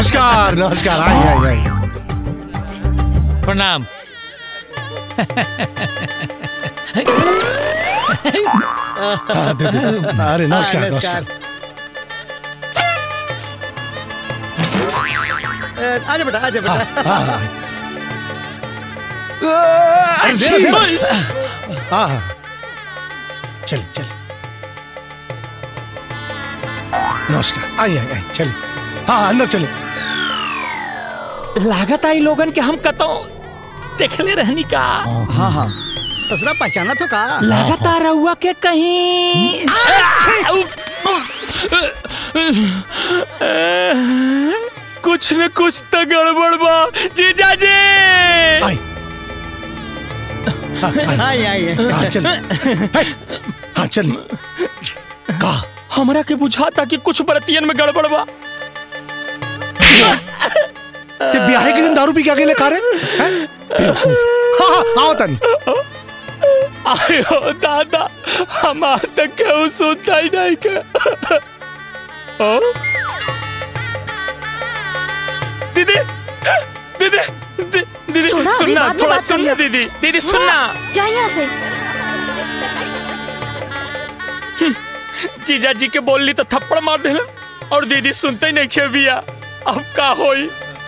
नमस्कार नमस्कार आई आई आई प्रणाम हाँ, दे, दे। अरे नमस्कार नमस्कार आजा बेटा आजा बेटा हाँ, हाँ, अरे दे, दे, दे। हाँ हाँ चल चल नमस्कार आई आई आई चल हाँ अंदर चले लागत आई लोगन के हम कतो देखले रहनी का हाँ हाँ ससुरा पहचाना तो का लागत आ रहुआ के कहीं कुछ न कुछ तो गड़बड़ बा जीजा जी आई हाँ, आई आई आई हाँ चल हाय, हाँ चल का हमरा के बुझाता कि कुछ बरतियन में गड़बड़ बा ते ब्याह के दिन दारू पी के अकेले खा रहे हैं बेवकूफ हाँ हाँ आओ तनी आयो दादा हम आज तक केहू सुनता ही नहीं के ओ? दीदी दीदी दी- दीदी छोड़ा, अभी सुनना बाद में थोड़ा बात सुनना करिए। दीदी दीदी सुनना जा यहाँ से जीजा जी के बोलली तो थप्पड़ मार देना और दीदी सुनते ही नहीं खे बिया अब का होई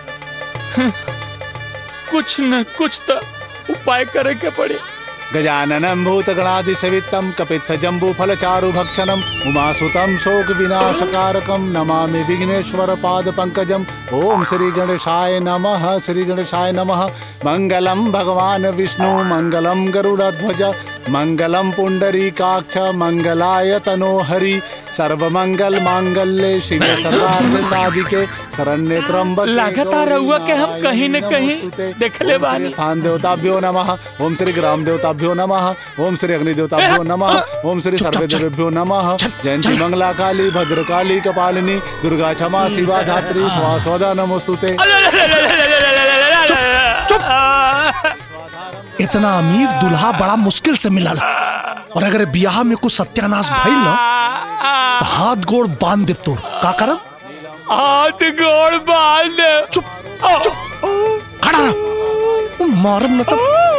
कुछ न कुछ तो उपाय करे के पड़ी गजाननं भूतगणादिसवित्तं कपित्थजम्बूफलचारुभक्षणम् उमासुतं शोकविनाशकारकं नमामि विघ्नेश्वरपादपङ्कजम् ॐ श्रीगणेशाय नमः श्रीगणेशाय नमः मङ्गलं भगवान् विष्णु मङ्गलं गरुडध्वज मङ्गलं पुण्डरीकाक्ष मङ्गलाय तनोहरि सर्वमंगल मांगल्ये शिवे सर्वार्थ साधिके शरण्ये त्र्यंबके लगातार गौरी रहुआ के हम कहीं न नारायणी कहीं नमोस्तुते। देखले ओम श्री बानी। स्थान देवताभ्यो नमः ओम श्री ग्राम देवताभ्यो नमः ओम श्री अग्नि देवताभ्यो नमः ओम श्री सर्वे देवेभ्यो नमः जयंती मंगला काली भद्रकाली कपालिनी दुर्गा क्षमा शिवा धात्री स्वास्वदा नमोस्तुते इतना अमीर दुल्हा बड़ा मुश्किल से मिला और अगर ब्याह में कुछ सत्यानाश भइल ना तो हाथ गोड़ बांध दे तोर का करम हाथ गोड़ बांध चुप चुप खड़ा रह मारम न तो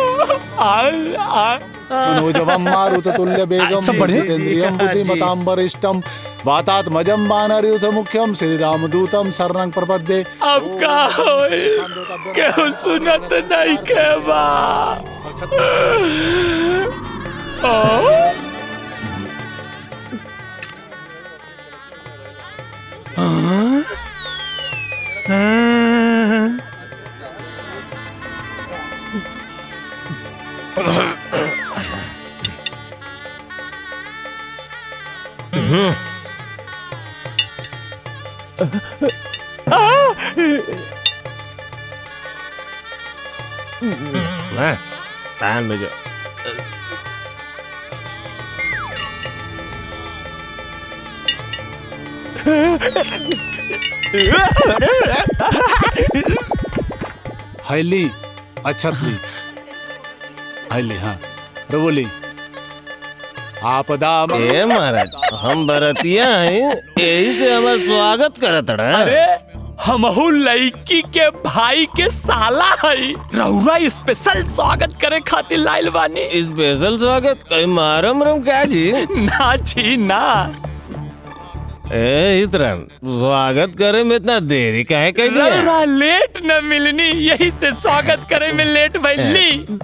मनोजवम मारुत तुल्य बेगम सब बढ़िया? जितेन्द्रियम बुद्धिमताम वरिष्ठम वातात्मजम वानरयुथ मुख्यम श्री रामदूतम शरणं प्रपद्ये अब का होई केहू सुनत नहीं के बा ओ? हाँ? हाँ? कान में जो हैली अच्छतली हैली हाँ रवोली आपदा ए महाराज हम बरतिया हैं यही से हमार स्वागत करत रहा अरे हमहू लड़की के भाई के साला हई रउरा स्पेशल स्वागत करे खातिर लाइल बानी स्पेशल स्वागत कहीं मारम रम क्या जी ना जी ना ए इतरन स्वागत करे में इतना देरी काहे कह दिया रउरा लेट न मिलनी यही से स्वागत करे में लेट भइली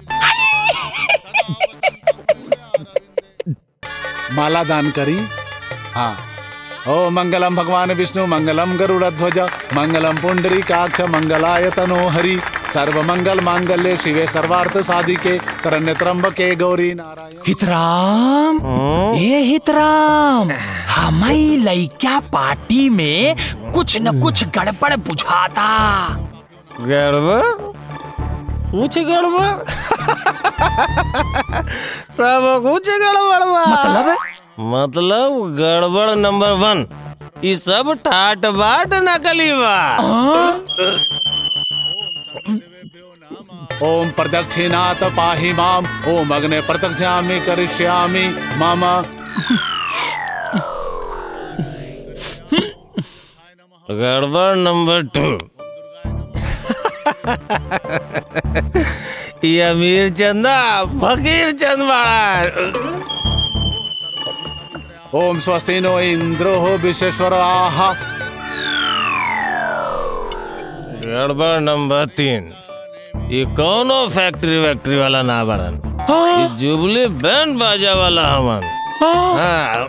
माला दान करी हाँ ओ मंगलम भगवान विष्णु मंगलम गरुड़ध्वज मंगलम पुंडरी काक्ष मंगलाय तनो हरि सर्व मंगल मांगल्य शिवे सर्वार्थ साधिके शरण्य त्र्यंबके गौरी नारायण हितराम ए हितराम हमारी लइका पार्टी में कुछ न कुछ गड़बड़ बुझाता गड़बड़ कुछ गड़बड़ सब कुछ गड़बड़ बा मतलब मतलब गड़बड़ नंबर वन ये सब ठाट बाट नकली बा ओम प्रदक्षिणात पाहि माम ओम अग्ने प्रदक्षिणामि करिष्यामि मम गड़बड़ नंबर टू ये अमीर चंदा फकीर चंद बड़ा ओम स्वस्ति नो इंद्रो विश्वेश्वर आहा गड़बड़ नंबर तीन ये कौनो फैक्ट्री वैक्ट्री वाला ना बड़न ये जुबली बैंड बाजा वाला हमन हाँ,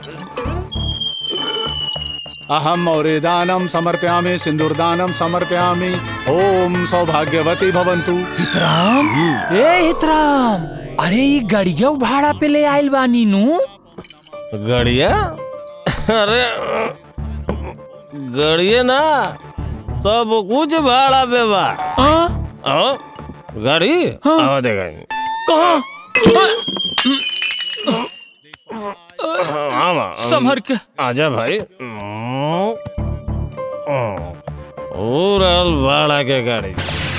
अहम और दानम समर्पयामि सिंदूरदानम समर्पयामि ओम सौभाग्यवती भवन्तु हितराम ए हितराम अरे ये गड़िया भाड़ा पे ले आइल बानी नू गड़िया अरे गड़िया ना सब कुछ भाड़ा पे बा हाँ? हाँ? गाड़ी हाँ। हाँ देखा कहाँ हाँ हाँ, संभर के आजा भाई ओ रहल भाड़ा के गाड़ी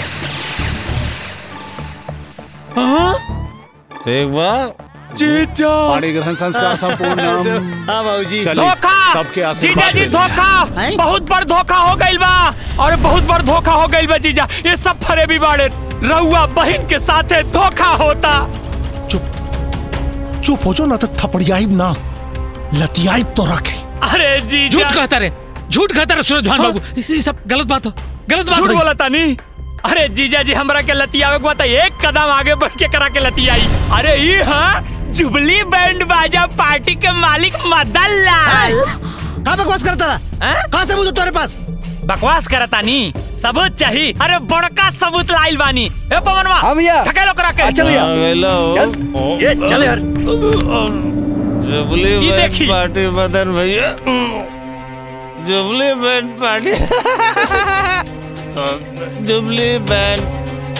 हाँ? ठीक बा जीजा पाणी ग्रहण संस्कार संपूर्ण हाँ बाबूजी चलिए धोखा सबके जीजा आशीर्वाद जी ले लीजिए। धोखा हैं? बहुत बड़ धोखा हो गइल बा और बहुत बड़ धोखा हो गइल बा जीजा ये सब फरे भी बाड़े रउआ बहन के साथे धोखा होता चुप चुप हो जो ना तो थपड़ियाइब ना लतियाइब तो रखे अरे जीजा झूठ कहता रे झूठ कहता रे सूरज भान हाँ? बाबू इस- ये सब गलत बात हो गलत बात झूठ हो बोला तानी अरे जीजा जी हमरा के लतियावे के बता एक कदम आगे बढ़ के करा के लतियाई अरे ये हाँ जुबली बैंड बाजा पार्टी के मालिक मदन लाल कहाँ बकवास करता रहा हैं? कहाँ सबूत है तुम्हारे पास बकवास करतानी सबूत चाहिए अरे बड़का सबूत लाइल बानी ए पवनवा हाँ भैया। ठकेलो करा के अच्छा भैया। आ गइलो। चल ये चल यार जुबली ये बैंड देखी। पार्टी मदन भैया jubilee band party jubilee band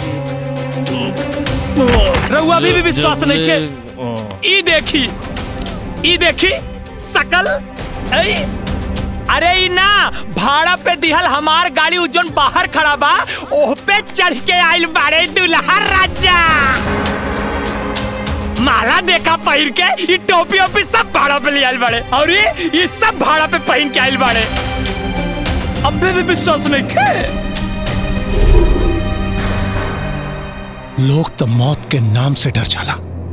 रउआ अभी भी विश्वास नहीं के जुबली- ई देखी ई देखी सकल ऐ अरे ई ना भाड़ा पे दिहल हमार गाड़ी उजन बाहर खड़ा बा ओह पे चढ़ के आइल बाड़े दुल्हा राजा माला देखा पहिर के ई टोपी ओपी सब भाड़ा पे ले आइल बाड़े और ये ये सब भाड़ा पे पहन के आइल बाड़े अबे भी विश्वास नहीं के लोग तो मौत के नाम से डर जाला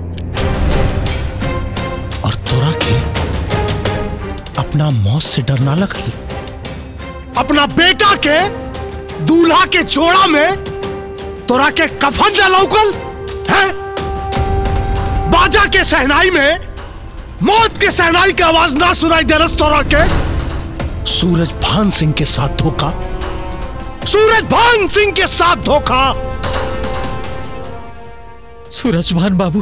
और तोरा के अपना मौत से डर ना लगल अपना बेटा के दूल्हा के जोड़ा में तोरा के कफन ना लौकल है बाजा के सहनाई में मौत के सहनाई की आवाज ना सुनाई दे रस तोरा के सूरज भान सिंह के साथ धोखा सूरज भान सिंह के साथ धोखा सूरज भान बाबू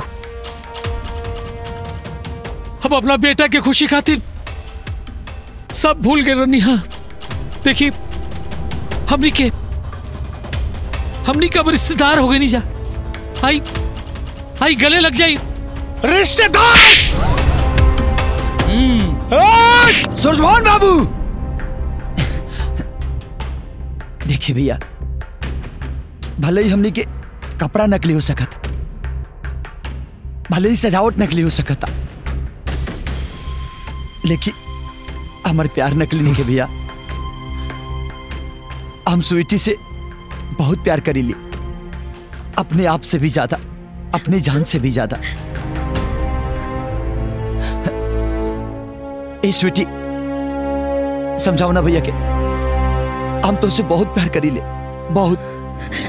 हम अपना बेटा के खुशी खातिर सब भूल गए रनी हाँ देखिए हमनी के हमनी का अब रिश्तेदार हो गए नहीं जा आई आई गले लग जाई रिश्तेदार सुरजमोहन बाबू देखिए भैया भले ही हमने के कपड़ा नकली हो सकत भले ही सजावट नकली हो सकता लेकिन हमारे प्यार नकली नहीं है भैया हम स्वीटी से बहुत प्यार करी ली अपने आप से भी ज्यादा अपनी जान से भी ज्यादा ए स्वीटी समझाओ ना भैया के हम तो उसे बहुत प्यार करी ले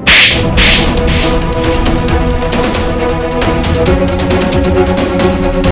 बहुत